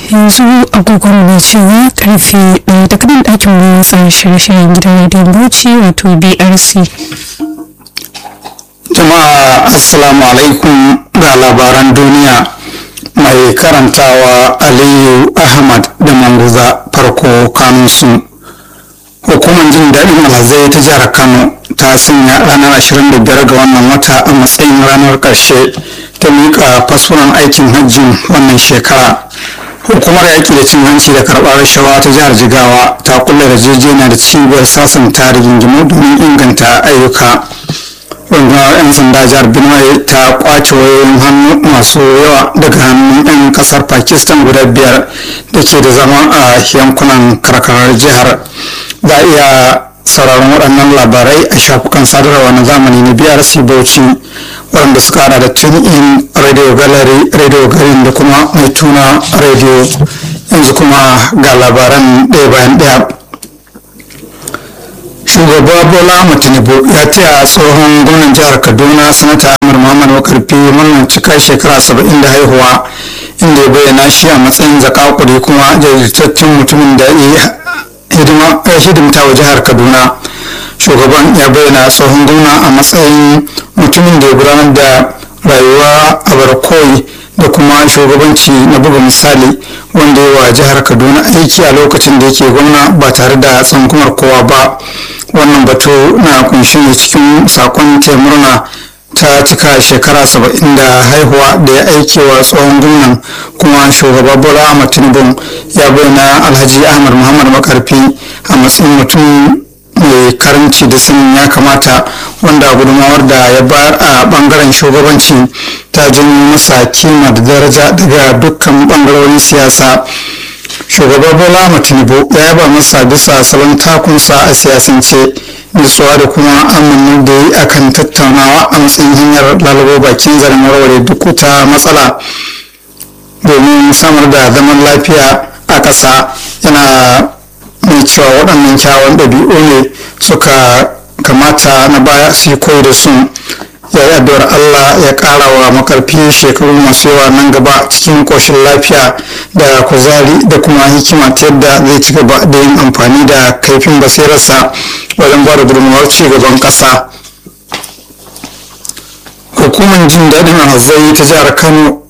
yanzu agogon mai cewa karfe ɗaya daga nan ɗakin mu tsara shirye-shiryen gidan rediyon bauchi wato brc jama'a assalamu alaikum ga labaran duniya mai karantawa aliyu ahmad da manguza farko kanunsu hukumar jin daɗin alhazai ta jihar kano ta sanya ranar 25 ga wannan wata a matsayin ranar ƙarshe ta miƙa fasfunan aikin hajjin wannan shekara hukumar yaƙi da cin hanci da karɓar rashawa ta jihar jigawa ta kulle yarjejeniya da cibiyar sasanta rigingimu domin inganta ayyuka rundunar 'yan sanda jihar benue ta kwace wayoyin hannu masu yawa daga hannun 'yan kasar pakistan guda biyar da ke da zama a yankunan karkarar jihar za a iya sauraron waɗannan labarai a shafukan sadarwa na zamani na brc bauchi waɗanda suka hada da tune in radio gallery radio garin da kuma mai tuna radio yanzu kuma ga labaran ɗaya bayan ɗaya shugaba bola tinubu ya taya tsohon gwamnan jihar kaduna sanata amir muhammad makarfi murnar cika shekara saba'in da haihuwa inda ya bayyana shi a matsayin zakakuri kuma jajirtaccen mutumin da ya hidimta wa jihar kaduna shugaban ya bayyana tsohon gwamna a matsayin mutumin da ya gudanar da rayuwa a barkoi da kuma shugabanci na buga misali wanda ya wa jihar kaduna aiki a lokacin da yake gwamna ba tare da tsankumar kowa ba wannan batu na kunshi ne cikin sakon murna ta cika shekara saba'in da haihuwa da ya aike wa tsohon gwamnan kuma shugaba bola ahmad tinubu ya bayyana alhaji ahmad muhammad makarfi a matsayin mutum mai karanci da sanin ya kamata wanda gudunmawar da ya bayar a bangaren shugabanci ta janyo masa kima da daraja daga dukkan bangarorin siyasa shugaba bola ahmad tinubu ya yaba masa bisa salon takunsa a siyasance nutsuwa da kuma amannin da yi akan tattaunawa a matsayin hanyar lalabo bakin zaren warware duk wata matsala domin samar da zaman lafiya a ƙasa yana mai cewa waɗannan kyawun ɗabi'u ne suka kamata na baya su koyi da su ya yi addu'ar Allah ya ƙara wa makarfi shekaru masu yawa nan gaba cikin ƙoshin lafiya da kuzari da kuma hikima ta yadda zai ci gaba da yin amfani da kaifin basirarsa wajen ba da gudunmawar ci gaban ƙasa hukumar jin daɗin alhazai ta jihar kano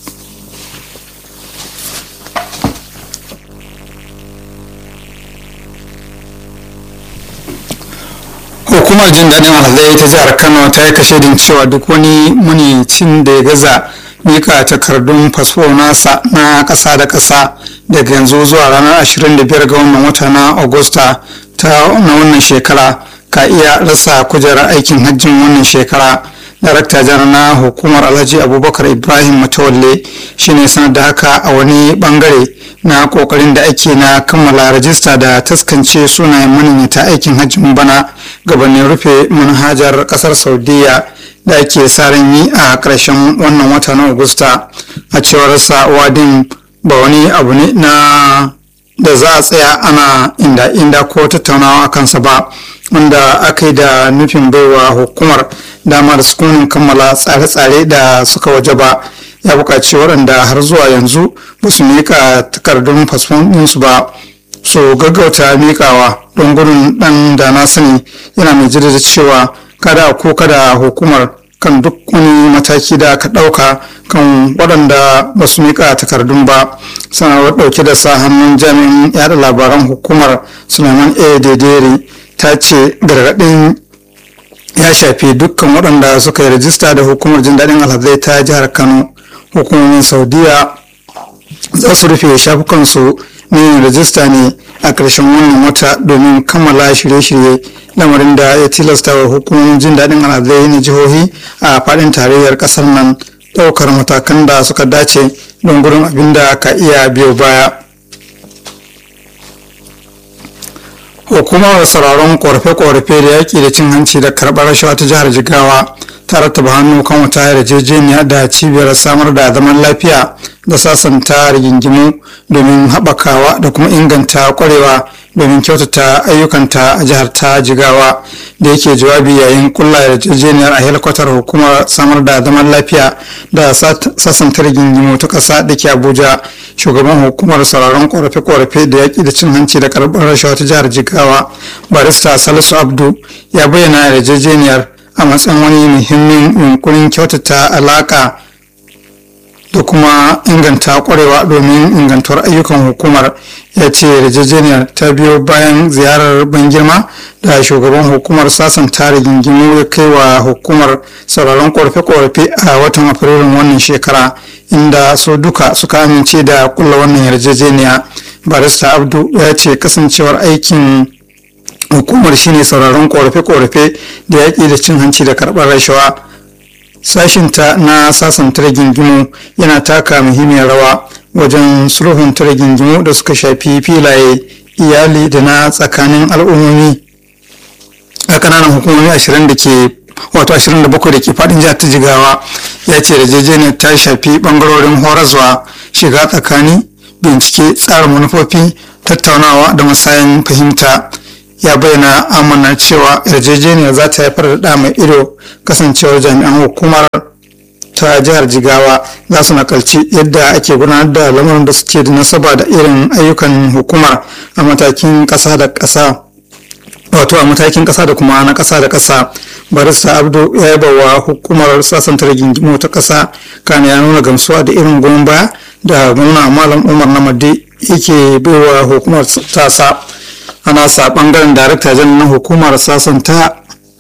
hukumar jin daɗin alhazai ta jihar kano ta yi kashedin cewa duk wani manicin da ya gaza mika takardun fasfo nasa na ƙasa da ƙasa daga yanzu zuwa ranar 25 ga wannan wata na agusta ta na wannan shekara ka iya rasa kujerar aikin hajjin wannan shekara darakta janar na hukumar alhaji abubakar ibrahim matawalle shine sanar da haka a wani bangare na kokarin da ake na kammala rajista da taskance sunayen maniyyata aikin hajjin bana gabanin rufe manhajar kasar saudiya da ake sa ran yi a ƙarshen wannan wata na agusta a cewar sa wadin ba wani abu ne na da za a tsaya ana inda inda ko tattaunawa a kansa ba wanda aka yi da nufin baiwa hukumar dama da sukunin kammala tsare-tsare da suka waje ba ya buƙaci waɗanda har zuwa yanzu ba su miƙa takardun fasfon ɗinsu ba su gaggauta miƙawa don gudun ɗan da na sani yana mai jirgin cewa kada ko kada hukumar kan duk wani mataki da aka ɗauka kan waɗanda ba su miƙa takardun ba sanarwar ɗauke da sa hannun jami'in yada labaran hukumar suleiman a dedere ta ce gargaɗin ya shafi dukkan waɗanda suka yi rajista da hukumar jin daɗin alhazai ta jihar kano hukumomin saudiya za su rufe shafukansu na yin rajista ne a ƙarshen wannan wata domin kammala shirye-shirye lamarin da ya tilasta wa hukumomin jin daɗin alhazai na jihohi a faɗin tarayyar ƙasar nan ɗaukar matakan da suka dace don gudun abin da ka iya biyo baya hukumar sauraron korafe-korafe da yaƙi da cin hanci da karɓar rashawa ta jihar jigawa ta rattaba hannu kan wata yarjejeniya da cibiyar samar da zaman lafiya da sasanta rigingimu domin haɓakawa da kuma inganta ƙwarewa domin kyautata ayyukanta a jihar ta jigawa da yake jawabi yayin kulla yarjejeniyar a helikwatar hukumar samar da zaman lafiya da sasanta rigingimu ta ƙasa da ke abuja shugaban hukumar sauraron korafe-korafe da yaƙi da cin hanci da karɓar rashawa ta jihar jigawa barista salisu abdu ya bayyana yarjejeniyar a matsayin wani muhimmin yunkurin kyautata alaƙa da kuma inganta kwarewa domin ingantuwar ayyukan hukumar ya ce yarjejeniyar ta biyo bayan ziyarar ban girma da shugaban hukumar sasanta rigingimu ya kai wa hukumar sauraron korafe-korafe a watan afrilun wannan shekara inda su duka suka amince da kulla wannan yarjejeniya barista abdu ya ce kasancewar aikin hukumar shine sauraron korafe-korafe da yaƙi da cin hanci da karɓar rashawa sashinta na sasanta rigingimu yana taka muhimmiyar rawa wajen sulhun rigingimu da suka shafi filaye iyali da na tsakanin al'ummomi a kananan hukumomi 20 da ke wato 27 da ke fadin jihar ta jigawa ya ce yarjejeniyar ta shafi bangarorin horaswa shiga tsakani bincike tsarin manufofi tattaunawa da masayin fahimta ya bayyana amana cewa yarjejeniyar za ta haifar da mai ido kasancewar jami'an hukumar ta jihar jigawa za su nakalci yadda ake gudanar da lamarin da suke da nasaba da irin ayyukan hukumar a matakin ƙasa da ƙasa wato a matakin ƙasa da kuma na ƙasa da ƙasa barista abdu ya yaba wa hukumar sasanta rigingimu ta ƙasa kana ya nuna gamsuwa da irin goyon baya da gwamna malam umar namadi yake baiwa hukumar tasa a nasa bangaren darakta jan na hukumar sasanta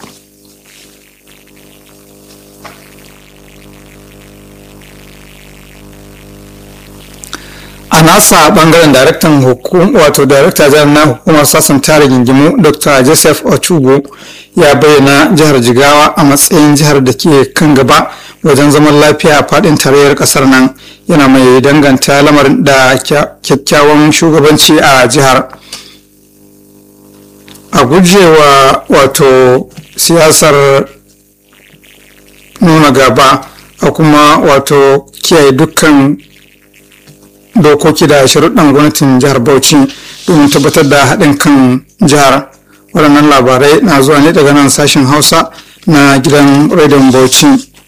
a nasa bangaren daraktan hukum wato darakta jan na hukumar sasanta rigingimu dr joseph ochugo ya bayyana jihar jigawa a matsayin jihar da ke kan gaba wajen zaman lafiya a fadin tarayyar kasar nan yana mai danganta lamarin da kyakkyawan shugabanci a jihar a gujewa wato siyasar nuna gaba a kuma wato kiyaye dukkan dokoki da sharuɗan gwamnatin jihar bauchi domin tabbatar da haɗin kan jihar waɗannan labarai na zuwa ne daga nan sashen hausa na gidan rediyon bauchi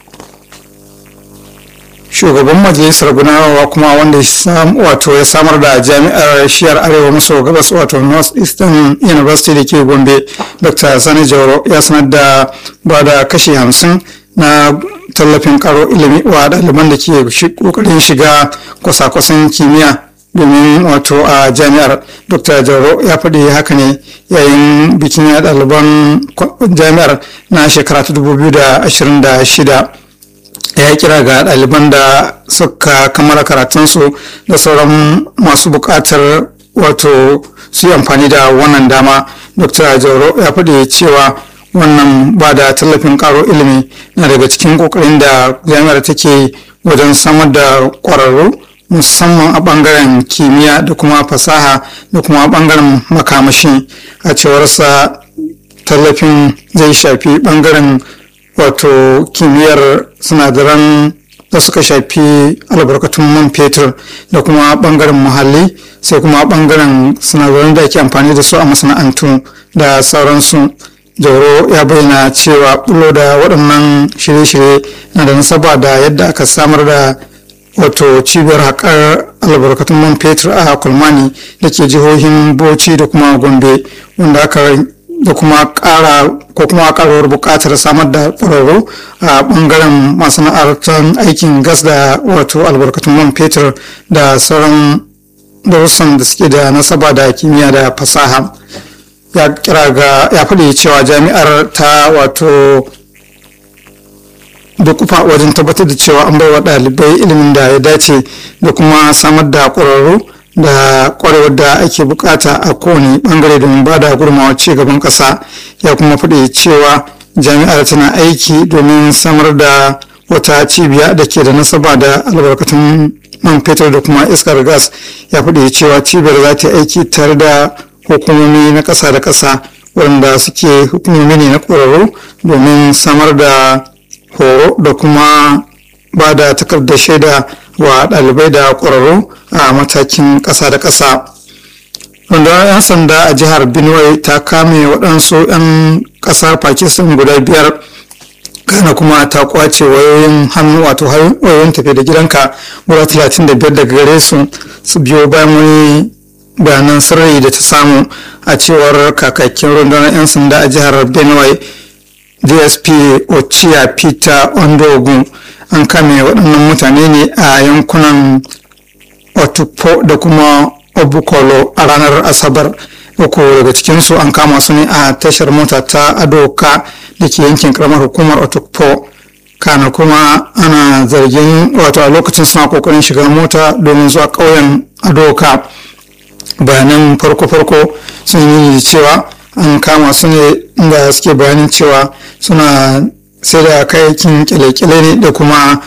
shugaban majalisar gudanarwa kuma wanda wato ya samar da jami'ar shiyar arewa maso gabas wato north eastern university da ke gombe dr sani jauro ya sanar da ba da kashi hamsin na tallafin karo ilimi wa ɗaliban da ke kokarin shiga kwasa-kwasan kimiyya domin wato a jami'ar dr jauro ya faɗi haka ne yayin bikin ya ɗaliban jami'ar na shekara ta 2026 ya kira ga ɗaliban da suka kammala karatunsu da sauran masu buƙatar wato su yi amfani da wannan dama dr jauro ya faɗi cewa wannan ba da tallafin ƙaro ilimi na daga cikin ƙoƙarin da jami'ar take wajen samar da ƙwararru musamman a ɓangaren kimiyya da kuma fasaha da kuma ɓangaren makamashi a cewarsa tallafin zai shafi ɓangaren wato kimiyyar sinadaran da suka shafi albarkatun man fetur da kuma bangaren muhalli sai kuma bangaren sinadaran da ake amfani da su a masana'antu da sauransu jauro ya bayyana cewa bulo da waɗannan shirye-shirye na da nasaba da yadda aka samar da wato cibiyar haƙar albarkatun man fetur a kulmani da ke jihohin bauchi da kuma gombe wanda aka da kuma ƙara ko kuma ƙaruwar buƙatar samar da ƙwararru a ɓangaren masana'antar aikin gas da wato albarkatun man fetur da sauran darussan da suke da nasaba da kimiyya da fasaha ya kira ga ya faɗi cewa jami'ar ta wato da kufa wajen tabbatar da cewa an bai wa ɗalibai ilimin da ya dace da kuma samar da ƙwararru da kwarewar da ake bukata a kowane bangare domin ba da gudunmawa ci gaban kasa ya kuma faɗi cewa jami'ar tana aiki domin samar da wata cibiya da ke da nasaba da albarkatun man fetur da kuma iskar gas ya faɗi cewa cibiyar za ta aiki tare da hukumomi na ƙasa da ƙasa waɗanda suke hukumomi ne na ƙwararru domin samar da horo da kuma ba da takardar shaida wa ɗalibai da ƙwararru a matakin ƙasa da ƙasa rundunar 'yan sanda a jihar benue ta kame waɗansu 'yan ƙasar pakistan guda biyar kana kuma ta kwace wayoyin hannu wato wayoyin tafi da gidanka guda 35 daga gare su su biyo bayan wani bayanan sirri da ta samu a cewar kakakin rundunar 'yan sanda a jihar benue dsp ochia peter ondogun an kame waɗannan mutane ne a yankunan otupo da kuma obukolo a ranar asabar uku daga cikinsu an kama su ne a tashar mota ta adoka da ke yankin karamar hukumar otupo kana kuma ana zargin wato a lokacin suna kokarin shiga mota domin zuwa ƙauyen adoka bayanan farko-farko sun yi cewa an kama su ne inda suke bayanin cewa suna sai da kayayyakin kyale-kyale ne da kuma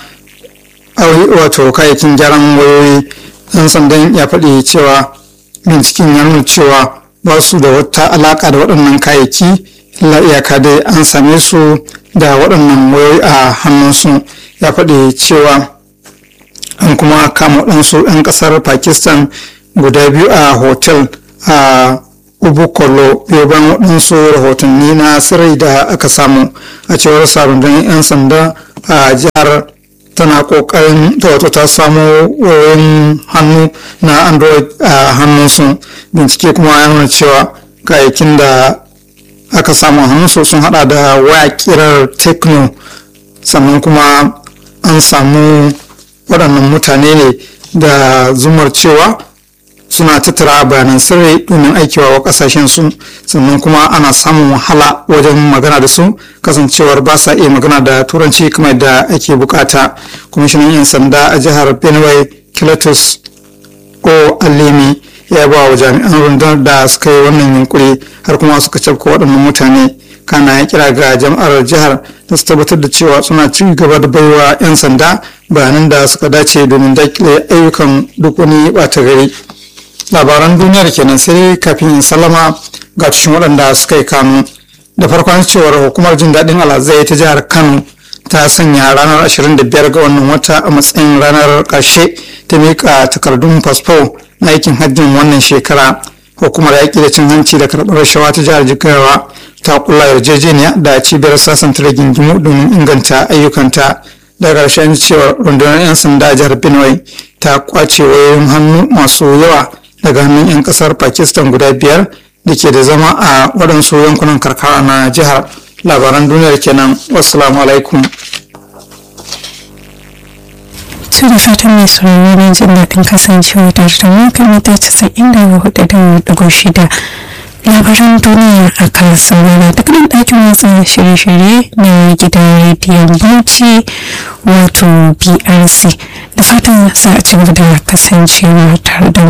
wato kayayyakin gyaran wayoyi dan sandan ya faɗi cewa binciken ya nuna cewa ba su da wata alaƙa da waɗannan kayayyaki illa iyaka dai an same su da waɗannan wayoyi a hannunsu ya faɗi cewa an kuma kama waɗansu 'yan ƙasar pakistan guda biyu a hotel a ubukolo biyu bayan waɗansu rahotanni na sirri da aka samu a cewar sabon 'yan sanda a jihar tana kokarin ta wato ta samo wayoyin hannu na android a hannunsu bincike kuma ya nuna cewa kayayyakin da aka samu hannunsu sun hada da waya kirar techno sannan kuma an samu waɗannan mutane ne da zumar cewa suna tattara bayanan sirri domin aikewa wa kasashen su sannan kuma ana samun wahala wajen magana da su kasancewar ba sa iya magana da turanci kamar da ake bukata kwamishinan 'yan sanda a jihar benue kilatus o alimi ya ba wa jami'an rundunar da suka yi wannan yunkuri har kuma suka cafka waɗannan mutane kana ya kira ga jama'ar jihar da su tabbatar da cewa suna ci gaba da baiwa 'yan sanda bayanan da suka dace domin dakile ayyukan duk wani ɓata gari labaran duniyar kenan sai kafin in sallama ga cikin waɗanda suka yi kanu da farkon cewar hukumar jin daɗin alhazai ta jihar kano ta sanya ranar 25 ga wannan wata a matsayin ranar ƙarshe ta miƙa takardun fasfo na aikin hajjin wannan shekara hukumar yaƙi da cin hanci da karɓar rashawa ta jihar jigawa ta kula yarjejeniya da cibiyar sasanta rigingimu domin inganta ayyukanta da ƙarshen cewar rundunar 'yan sanda a jihar benue ta kwace wayoyin hannu masu yawa daga hannun 'yan kasar pakistan guda biyar da ke da zama a waɗansu yankunan karkara na jihar labaran duniyar kenan wasu alaikum to da fatan mai sauraro na jin daɗin kasancewa tare da mu kan mita casa'in da hudu da ɗigo shida labaran duniya a kan saurara duk nan ɗakin watsa shirye-shirye na gidan rediyon bauchi wato brc da fatan za a ci gaba da kasancewa tare da